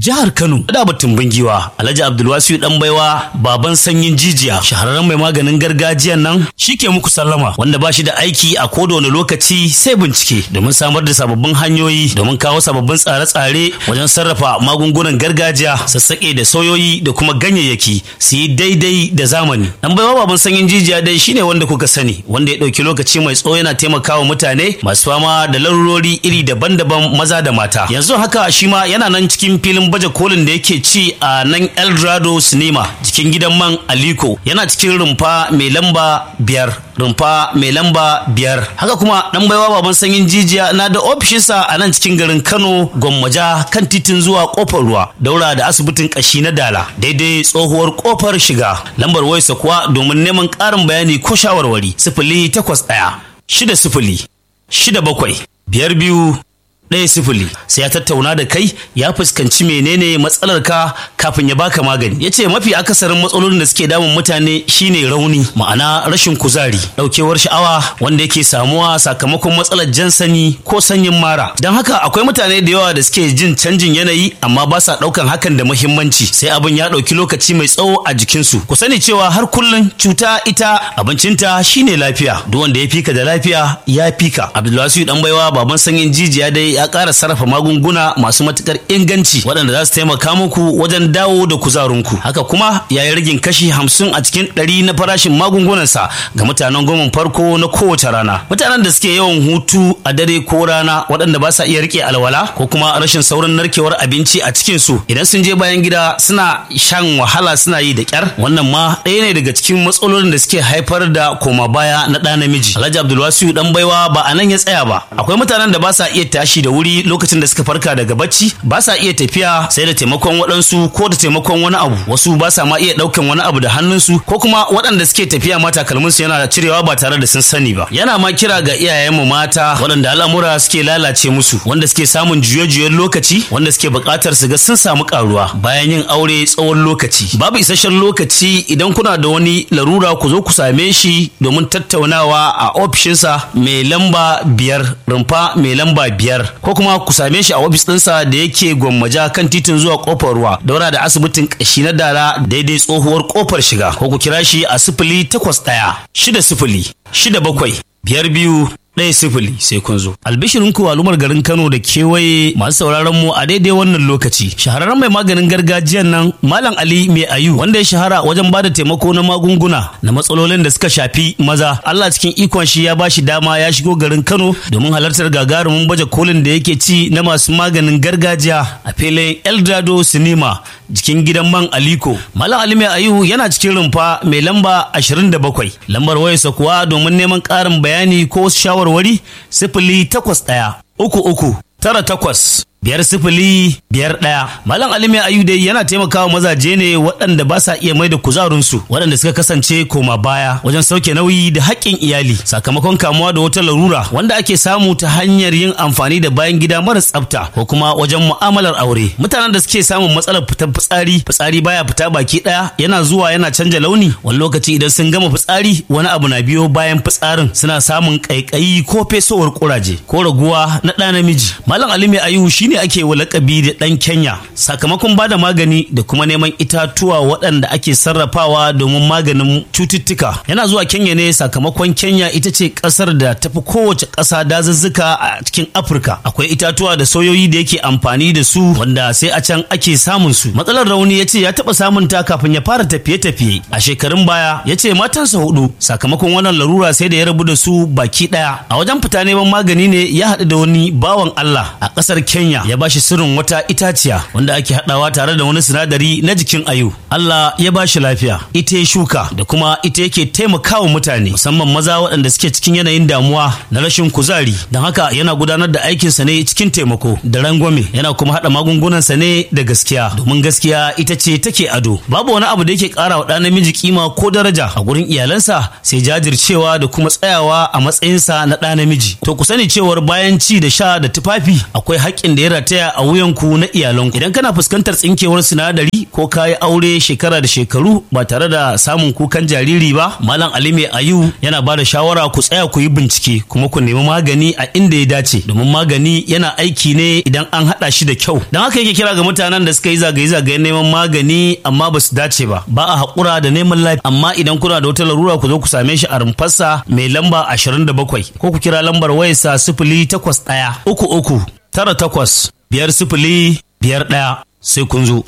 jihar Kano da batun bingiwa Alhaji Abdulwasiu dan baiwa baban sanyin jijiya shahararren mai maganin gargajiyan nan shike muku sallama wanda ba shi da aiki a koda wani lokaci sai bincike domin samar da sababbin hanyoyi domin kawo sababbin tsare-tsare wajen sarrafa magungunan gargajiya sassaƙe da soyoyi da kuma ganyayyaki su yi daidai da zamani dan baiwa baban sanyin jijiya dai shine wanda kuka sani wanda ya ɗauki lokaci mai tsawo yana taimakawa mutane masu fama da larurori iri daban-daban maza da mata yanzu haka shi ma yana nan cikin filin baje kolin da yake ci a nan eldorado cinema jikin gidan man aliko yana cikin rumfa mai lamba biyar rumfa mai lamba biyar haka kuma dan baiwa baban sanyin jijiya na da ofishinsa a nan cikin garin kano gwammaja kan titin zuwa kofar ruwa daura da asibitin kashi na dala daidai tsohuwar kofar shiga lambar wayarsa kuwa domin neman ƙarin bayani ko shawarwari sifili takwas ɗaya shida sifili shida bakwai biyar biyu ɗaya sifili sai ya tattauna da kai ya fuskanci menene matsalar ka kafin ya baka magani ya ce mafi akasarin matsalolin da suke damun mutane shine rauni ma'ana rashin kuzari ɗaukewar sha'awa wanda yake samuwa sakamakon matsalar jan sani ko sanyin mara don haka akwai mutane da yawa da suke jin canjin yanayi amma ba sa ɗaukan hakan da muhimmanci sai abin ya ɗauki lokaci mai tsawo a jikinsu ku sani cewa har kullum cuta ita abincinta shine lafiya duk wanda ya fika da lafiya ya fika abdulwasiu dan baiwa baban sanyin jijiya dai ya ƙara sarrafa magunguna masu matukar inganci waɗanda za su taimaka muku wajen dawo da kuzarinku haka kuma ya yi ragin kashi hamsin a cikin ɗari na farashin magungunansa ga mutanen goma farko na kowace rana mutanen da suke yawan hutu a dare ko rana waɗanda ba sa iya rike alwala ko kuma rashin saurin narkewar abinci a cikin su idan sun je bayan gida suna shan wahala suna yi da kyar wannan ma ɗaya ne daga cikin matsalolin da suke haifar da koma baya na ɗa namiji alhaji abdulwasiu dan baiwa ba a nan ya tsaya ba akwai mutanen da ba sa iya tashi da wuri lokacin da suka farka daga bacci ba sa iya tafiya sai da taimakon waɗansu ko da taimakon wani abu wasu ba sa ma iya ɗaukan wani abu da hannunsu ko kuma waɗanda suke tafiya ma takalminsu yana cirewa ba tare da sun sani ba yana ma kira ga iyayenmu mata waɗanda al'amura suke lalace musu wanda suke samun juye-juyen lokaci wanda suke buƙatar su ga sun samu ƙaruwa bayan yin aure tsawon lokaci babu isasshen lokaci idan kuna da wani larura ku zo ku same shi domin tattaunawa a ofishinsa mai lamba biyar rumfa mai lamba biyar ko kuma ku same shi a ofis ɗinsa da yake gwammaja kan titin zuwa kofar ruwa daura da asibitin ƙashi na dara daidai tsohuwar kofar shiga ko ku kira shi a sifili takwas ɗaya shida sifili shida bakwai biyar biyu ɗaya sifili sai kun zo. Albishirin ku al'ummar garin Kano da kewaye masu sauraron mu a daidai wannan lokaci. Shahararren mai maganin gargajiyan nan Malam Ali Mai Ayu wanda ya shahara wajen bada taimako na magunguna na matsalolin da suka shafi maza. Allah cikin ikon shi ya bashi dama ya shigo garin Kano domin halartar gagarumin baje kolin da yake ci na masu maganin gargajiya a filin Eldado Cinema jikin gidan man Aliko. Malam Ali Mai Ayu yana cikin rumfa mai lamba 27. Lambar wayarsa kuwa domin neman ƙarin bayani ko shawar shawarwari sifili takwas ɗaya uku uku tara takwas biyar sifili biyar ɗaya malam alimi ayu dai yana taimakawa mazaje ne waɗanda ba sa iya mai da kuzarinsu waɗanda suka kasance koma baya wajen sauke nauyi da haƙƙin iyali sakamakon kamuwa da wata larura wanda ake samu ta hanyar yin amfani da bayan gida mara tsafta ko kuma wajen mu'amalar aure mutanen da suke samun matsalar fitar fitsari fitsari baya fita baki ɗaya yana zuwa yana canja launi wani lokaci idan sun gama fitsari wani abu na biyo bayan fitsarin suna samun ƙaiƙayi ko fesowar ƙuraje ko raguwa na ɗa namiji malam alimi ayu shi shine ake wa lakabi da ɗan Kenya sakamakon ba da magani da kuma neman itatuwa waɗanda ake sarrafawa domin maganin cututtuka. Yana zuwa Kenya ne sakamakon Kenya ita ce ƙasar da tafi kowace ƙasa dazuzzuka a cikin Afirka. Akwai itatuwa da soyoyi da yake amfani da su wanda sai a can ake samun su. Matsalar rauni ya ce ya taɓa samun ta kafin ya fara tafiye-tafiye. A shekarun baya ya ce matansa hudu sakamakon wannan larura sai da ya rabu da su baki ɗaya. A wajen fita neman magani ne ya haɗu da wani bawan Allah a ƙasar Kenya ya bashi sirrin wata itaciya wanda ake haɗawa tare da wani sinadari na jikin ayu Allah ya bashi lafiya ita ya shuka da kuma ita yake taimakawa mutane musamman maza waɗanda suke cikin yanayin damuwa na rashin kuzari don haka yana gudanar da aikinsa ne cikin taimako da rangwame yana kuma haɗa magungunansa ne da gaskiya domin gaskiya ita ce take ado babu wani abu da yake ƙara wa ɗan namiji kima ko daraja a gurin iyalansa sai jajircewa da kuma tsayawa a matsayinsa na ɗa namiji to ku sani cewar bayan ci da sha da tufafi akwai haƙƙin da ya ya rataya a wuyanku na iyalanku idan kana fuskantar tsinkewar sinadari ko kayi aure shekara da shekaru ba tare da samun kukan jariri ba malam ali mai ayu yana ba da shawara ku tsaya ku yi bincike kuma ku nemi magani a inda ya dace domin magani yana aiki ne idan an haɗa shi da kyau don haka yake kira ga mutanen da suka yi zagaye-zagayen neman magani amma ba su dace ba ba a haƙura da neman lafiya amma idan kuna da wata larura ku zo ku same shi a rumfarsa mai lamba 27 ko ku kira lambar wayarsa sifili takwas ɗaya uku uku tara takwas biyar sifili biyar ɗaya sai kun zo.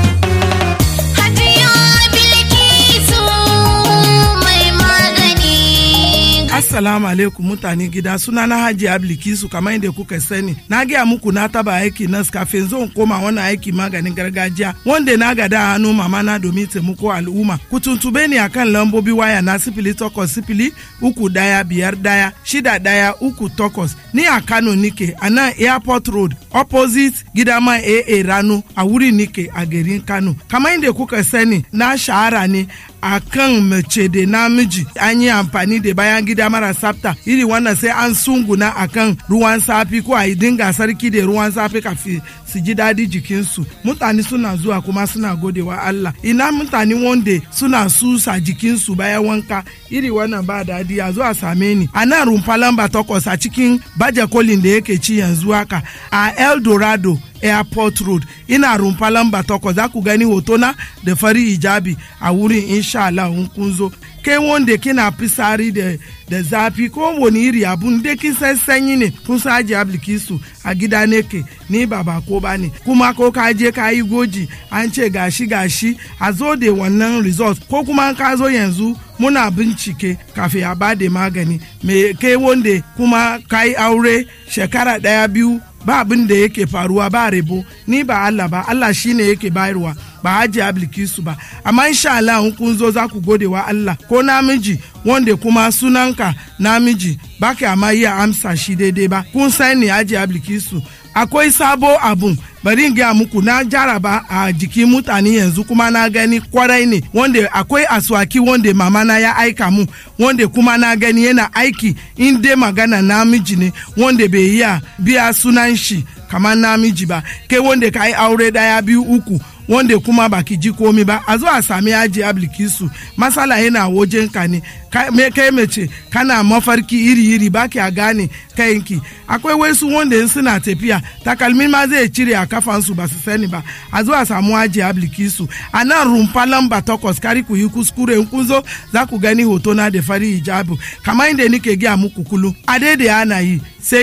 Assalamu alaikum mutane gida suna na Hajji Ablikisu kamar yadda kuka sani. Na gaya muku na taba aiki nas kafin zo koma wani aiki maganin gargajiya wanda na gada a hannu mama na domin taimako al'umma. Ku tuntube ni akan lambobi waya na sifili takwas sifili uku daya biyar daya shida daya uku takwas. Ni a Kano nike a nan Airport Road opposite gidama AA Rano a wuri nike a garin Kano. Kamar yadda kuka sani na shahara ne a kan mace da namiji an yi amfani da bayan gida mara tsafta iri wannan sai an sunguna a kan ruwan safi ko a yi dinga sarki da ruwan safi kafin su ji daɗi jikinsu mutane suna zuwa kuma suna godewa Allah ina mutane wanda suna susa jikinsu bayan wanka iri wannan ba daɗi a zuwa same ni a nan rumfa lamba takwas a cikin baje kolin da yake ci yanzu haka a El Dorado airport road ina rumfa lamba takwas za ku gani hotona da fari hijabi a wurin insha Allah in kun zo kai wanda kina fisari da da zafi ko wani iri abun da kin san sanyi ne kun sa aji ablikisu a gida ne ke ni ba ba ko ba ne kuma ko ka je ka yi goji an ce gashi gashi a zo da wannan result ko kuma ka zo yanzu muna bincike kafin a ba da magani me kai wanda kuma ka yi aure shekara daya biyu ba abin da yake faruwa ba rebo ni ba Allah ba Allah shine yake bayarwa ba haji ablikisu ba amma insha Allah in kun zo za ku gode wa Allah ko namiji wanda kuma sunanka namiji ba ka ma iya amsa shi daidai ba kun sani haji ablikisu akwai sabo abun bari in gaya muku na jaraba a jikin mutane yanzu kuma na gani kwarai ne wanda akwai aswaki wanda mama na ya aika mu wanda kuma na gani yana aiki in dai magana namiji ne wanda bai iya biya sunan shi kamar namiji ba kai wanda ka yi aure daya biyu uku wanda kuma baki ji komi ba a zo a sami yaji ablikisu masala yana wajen ka ne me kai mace kana mafarki iri-iri baki a gane kayanki akwai wasu wanda in suna tafiya takalmin ma zai cire a kafansu ba su sani ba a zo a samu yaji ablikisu a nan rumfa lamba takwas kari ku yi kuskure in kun zo za ku gani hoto na da fari hijabu kamar inda nike gaya muku kulu a daidai ana yi sai